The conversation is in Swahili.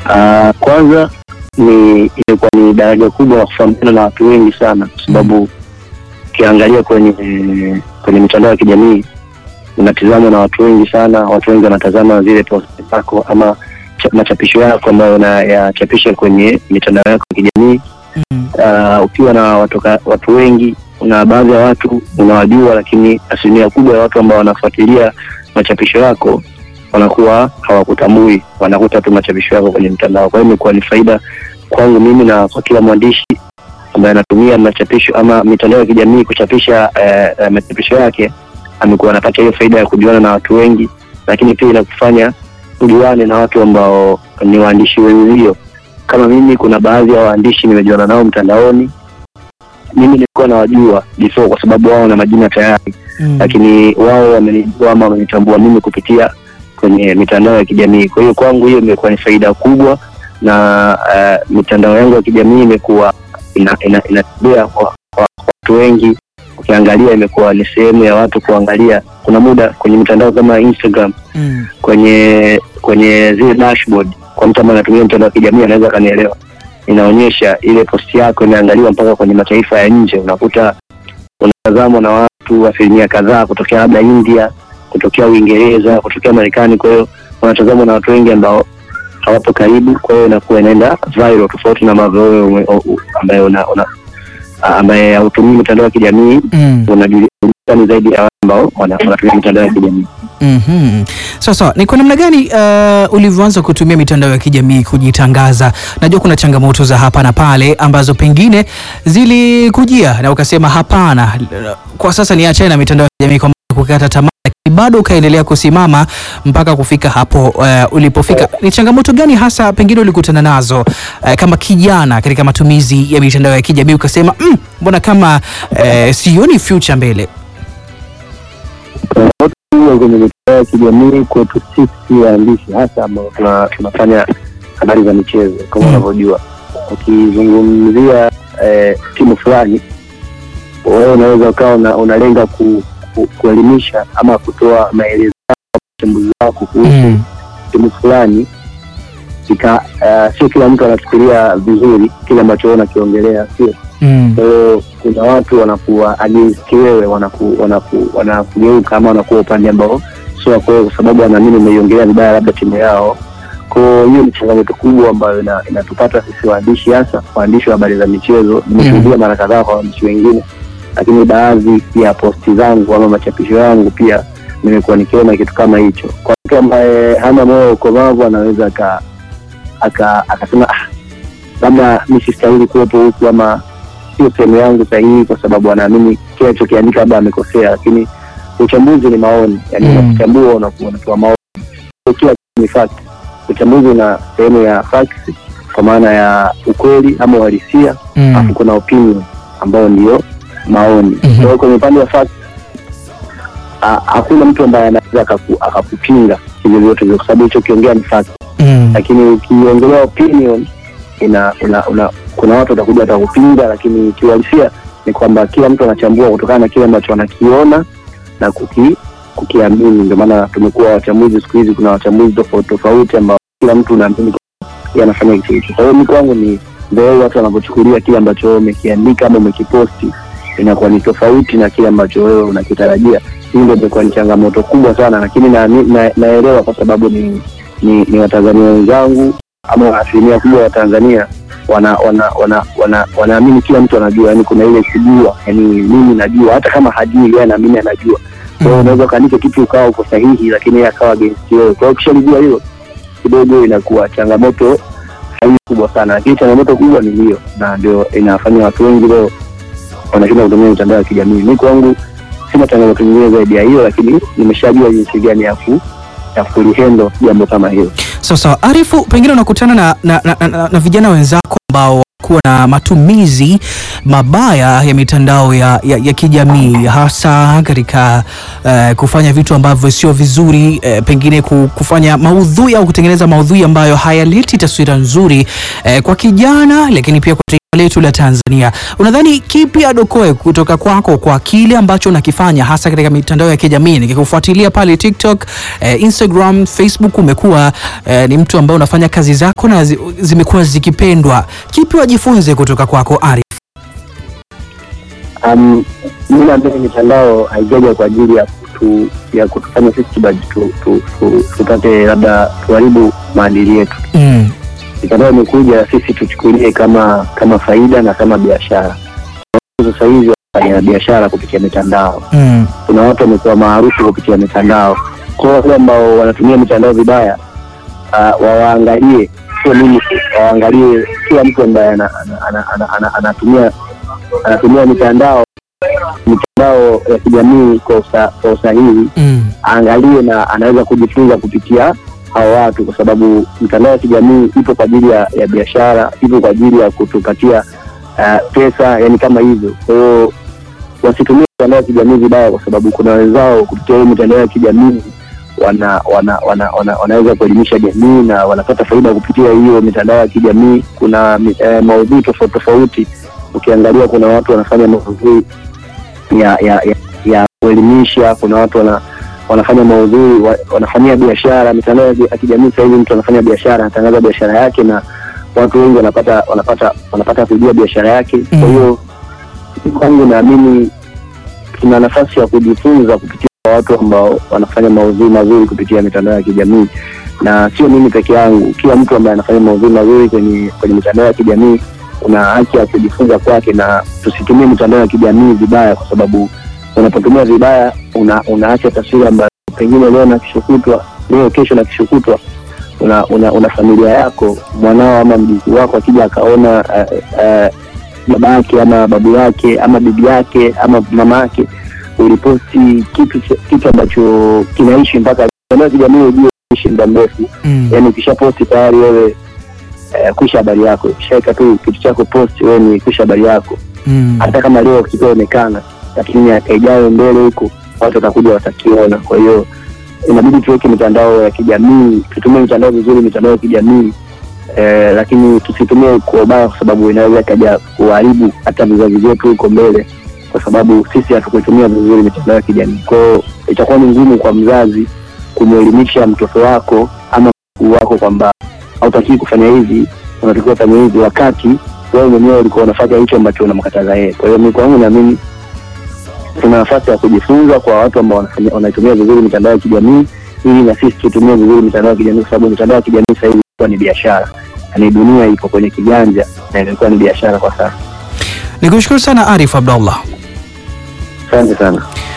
Ah, kwanza ni ilikuwa ni daraja kubwa la kufahamiana na watu wengi sana, kwa sababu ukiangalia kwenye kwenye mitandao ya kijamii unatizamwa na watu wengi sana. Watu wengi wanatazama zile post zako ama cha- machapisho yako ambayo unayachapisha kwenye mitandao yako ya kijamii. Mm. Ah, ukiwa na watu, watu wengi una baadhi ya watu unawajua, lakini asilimia kubwa ya watu ambao wanafuatilia machapisho yako wanakuwa hawakutambui, wanakuta tu machapisho yako kwenye mtandao. Kwa hiyo imekuwa ni faida kwangu mimi na kwa kila mwandishi ambaye anatumia machapisho ama mitandao ya kijamii kuchapisha eh, eh, machapisho yake, amekuwa anapata hiyo faida ya kujuana na watu wengi, lakini pia inakufanya ujuane na watu ambao ni waandishi wenzio. Kama mimi, kuna baadhi ya waandishi nimejuana nao mtandaoni, mimi nilikuwa nawajua before kwa sababu wao na majina tayari Mm. lakini wao wamenijua ama wamenitambua mimi kupitia kwenye mitandao ya kijamii. Kwa hiyo kwangu hiyo imekuwa ni faida kubwa, na uh, mitandao yangu ya kijamii imekuwa ina, ina, inatembea kwa, kwa kwa watu wengi. Ukiangalia imekuwa ni sehemu ya watu kuangalia. Kuna muda kwenye mitandao kama Instagram, Mm. kwenye kwenye zile dashboard, kwa mtu ambaye anatumia mtandao wa kijamii anaweza akanielewa, inaonyesha ile posti yako imeangaliwa mpaka kwenye mataifa ya nje, unakuta unatazamwa na watu asilimia kadhaa kutokea labda India, kutokea Uingereza, kutokea Marekani. Kwa hiyo wanatazamwa na watu wengi ambao hawapo karibu, kwa hiyo inakuwa inaenda viral, tofauti na ambavyo wewe ume- u- u- ambaye una, una ambaye hautumii mitandao ya kijamii Mm. unajulikana zaidi ya wale ambao wana- wanatumia mitandao ya kijamii. Mhm. Sawa sawa, ni kwa namna gani uh, ulivyoanza kutumia mitandao ya kijamii kujitangaza? Najua kuna changamoto za hapa na pale ambazo pengine zilikujia na ukasema hapana, kwa sasa niachane na mitandao ya kijamii kwa maana kukata tamaa, lakini bado ukaendelea kusimama mpaka kufika hapo uh, ulipofika. Ni changamoto gani hasa pengine ulikutana nazo uh, kama kijana katika matumizi ya mitandao ya kijamii ukasema "Mm, mbona kama uh, sioni future mbele? changamoto kubwa kwenye mitandao ya kijamii kwetu sisi waandishi hasa ambao tuna- tunafanya habari za michezo kama Mm. unavyojua, ukizungumzia eh, timu fulani, wewe unaweza ukawa una, unalenga ku, ku, kuelimisha ama kutoa maelezo yako, uchambuzi wako kuhusu Mm. timu fulani ika uh, sio kila mtu anafikiria vizuri kile ambacho wewe unakiongelea, sio Mm. kwa hiyo kuna watu wanakuwa against wewe, wanaku, wanaku, wanakugeuka ama wanakuwa upande ambao sio wako wewe, kwa sababu wanaamini umeiongelea vibaya labda timu yao. Kwa hiyo hiyo ni changamoto kubwa ambayo ina, inatupata sisi waandishi, hasa waandishi wa habari za michezo. Nimeshuhudia mara kadhaa kwa waandishi wengine, lakini baadhi ya posti zangu ama machapisho yangu pia nimekuwa nikiona kitu kama hicho. Kwa mtu ambaye hana moyo wa ukomavu anaweza aka aka- akasema ah, labda mi sistahili kuwepo huku ama sio sehemu yangu sahihi, kwa sababu anaamini kile alichokiandika labda amekosea, lakini uchambuzi ni maoni, yani Mm. unakuchambua unaku- unatoa maoni, Sio kila kitu ni fact. Uchambuzi una sehemu ya facts kwa maana ya ukweli ama uhalisia, Mm. alafu kuna opinion ambayo ndiyo maoni. Mhm. Kwa hiyo kwenye upande wa facts ha- hakuna mtu ambaye anaweza akaku- akakupinga hivyo vyote vyo, kwa sababu hicho kiongea ni fact Mm. lakini ukiongelea opinion ina, ina, una, kuna watu watakuja watakupinga, lakini kiuhalisia ni kwamba kila mtu anachambua kutokana na kile ambacho anakiona na kuki, kukiamini. Ndio maana tumekuwa wachambuzi siku hizi, kuna wachambuzi tofauti tofauti ambao kila mtu unaamini yeye anafanya kitu hicho. Kwa hiyo mi kwangu ni ndio watu wanavyochukulia kile ambacho wewe umekiandika ama umekiposti inakuwa ni tofauti na kile ambacho wewe unakitarajia. Hii ndio imekuwa ni changamoto kubwa sana, lakini na, na, naelewa kwa sababu ni ni, ni Watanzania wenzangu ama asilimia kubwa ya Watanzania wana wana wana wana wanaamini kila mtu anajua, yani kuna ile kujua, yani mimi najua, hata kama hajui yeye anaamini anajua. Kwa hiyo Mm. unaweza ukaandika kitu ukawa uko sahihi, lakini yeye akawa against wewe. Kwa hiyo ukishalijua hilo kidogo, inakuwa changamoto hai kubwa sana, lakini changamoto kubwa ni hiyo, na ndio inafanya watu wengi leo wanashinda kutumia mitandao ya kijamii. Mi kwangu sina changamoto nyingine zaidi ya hiyo, lakini nimeshajua jinsi gani ya ku ya kulihendo jambo kama hilo. Sawa sawa, Arifu, pengine unakutana na, na, na, na, na vijana wenzako ambao kuwa na matumizi mabaya ya mitandao ya, ya, ya kijamii hasa katika eh, kufanya vitu ambavyo sio vizuri eh, pengine ku- kufanya maudhui au kutengeneza maudhui ambayo hayaleti taswira nzuri eh, kwa kijana, lakini pia kwa taifa letu la Tanzania. Unadhani kipi adokoe kutoka kwako kwa kile ambacho unakifanya hasa katika mitandao ya kijamii? Nikikufuatilia pale TikTok, eh, Instagram, Facebook, umekuwa eh, ni mtu ambaye unafanya kazi zako na zi, zimekuwa zikipendwa. Kipi wajifunze kutoka kwako Arif? Um, mi naamini mitandao haijaja kwa ajili ya kutu, ya kutufanya sisi tubaji tu, tu, tu, tupate labda tuharibu maadili yetu. Mm. Mitandao imekuja sisi tuchukulie kama kama faida na kama biashara. Sasa hivi wanafanya biashara kupitia mitandao, Mm. kuna watu wamekuwa maarufu kupitia mitandao. Kwa hiyo wale ambao wanatumia mitandao vibaya uh, wawaangalie, sio mimi tu, wawaangalie kila mtu ambaye ana- ana- ana- ana- ana- anatumia anatumia mitandao mitandao ya kijamii kwa usa- kwa usahihi Mm. aangalie na anaweza kujifunza kupitia hao watu, kwa sababu mitandao ya kijamii ipo kwa ajili ya, ya biashara, ipo kwa ajili ya kutupatia uh, pesa, yani kama hivyo. Kwa hiyo wasitumie mitandao ya kijamii vibaya, kwa sababu kuna wenzao kupitia hiyo mitandao ya kijamii wana, wana, wana, wana, wanaweza kuelimisha jamii na wanapata faida kupitia hiyo mitandao ya kijamii. Kuna mi- eh, maudhui tofauti tofauti, ukiangalia kuna watu wanafanya maudhui ya ya, ya, ya kuelimisha. Kuna watu wana, wanafanya maudhui wa, wanafanyia biashara. Mitandao ya ya kijamii sasa hivi mtu anafanya biashara, anatangaza biashara yake na watu wengi wanapata wanapata wanapata kujua biashara yake. Kwa Mhm. hiyo kwangu naamini tuna nafasi ya kujifunza kupitia watu ambao wanafanya maudhui mazuri kupitia mitandao ya kijamii, na sio mimi peke yangu. Kila mtu ambaye anafanya maudhui mazuri kwenye kwenye mitandao ya kijamii una haki ya kujifunza kwake, na tusitumie mitandao ya kijamii vibaya, kwa sababu unapotumia vibaya una, unaacha taswira ambayo pengine leo na kesho kutwa, leo kesho na kesho kutwa una, una, una familia yako, mwanao ama mjukuu wako akija akaona uh, uh, baba yake ama babu yake ama bibi yake ama mama yake uliposti kitu cha- kitu ambacho kinaishi mpaka mitandao ya kijamii ujue ishi muda mrefu Mm. yani ukisha posti tayari wewe eh, kwisha habari yako ukishaweka tu kitu chako post wewe ni kwisha habari yako Mm. hata kama leo kitaonekana lakini miaka ijayo mbele huko watu watakuja watakiona kwa hiyo inabidi tuweke mitandao ya kijamii tutumie mitandao vizuri mitandao ya kijamii eh, lakini tusitumie kwa ubaya kwa sababu inaweza ikaja kuharibu hata vizazi vyetu huko mbele kwa sababu sisi hatukuitumia vizuri mitandao ya kijamii kwao itakuwa ni ngumu kwa mzazi kumwelimisha mtoto wako ama mkuu wako kwamba hautakii kufanya hivi unatakiwa fanya hivi wakati wewe mwenyewe ulikuwa unafanya hicho ambacho unamkataza yeye kwa hiyo mi kwangu naamini tuna nafasi ya kujifunza kwa watu ambao wanafanya- wanaitumia vizuri mitandao ya kijamii ili na sisi tutumie vizuri mitandao ya kijamii kwa sababu mitandao ya kijamii sasa hivi imekuwa ni biashara yani dunia iko kwenye kiganja na imekuwa ni biashara kwa sasa Nikushukuru sana Arif Abdallah. asante sana